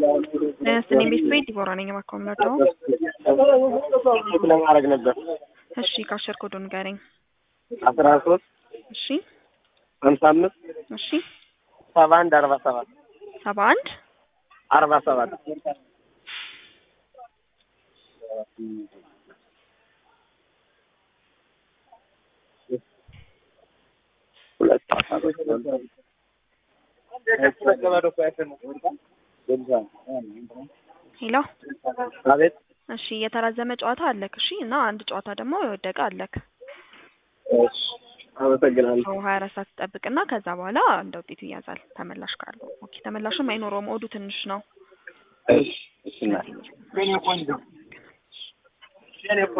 ስኔ ቤት ቤት ዲቦራ ነኝ። እባክዎ የምንወደው ቼክ ለማድረግ ነበር። እሺ፣ ካሸር ኮዶ ንገረኝ። አስራ ሶስት እሺ፣ ሀምሳ አምስት እሺ፣ ሰባ አንድ አርባ ሰባት ሰባ አንድ አርባ ሰባት ሄሎ። አቤት እሺ፣ የተራዘመ ጨዋታ አለክ። እሺ፣ እና አንድ ጨዋታ ደግሞ የወደቀ አለክ። እሺ፣ አመሰግናለሁ። ሰው ሀያ አራት ሰዓት ትጠብቅና ከዛ በኋላ እንደ ውጤቱ ይያዛል። ተመላሽ ካለው ኦኬ። ተመላሽም አይኖረውም። ኦዱ ትንሽ ነው። እሺ፣ እሺ እናቴ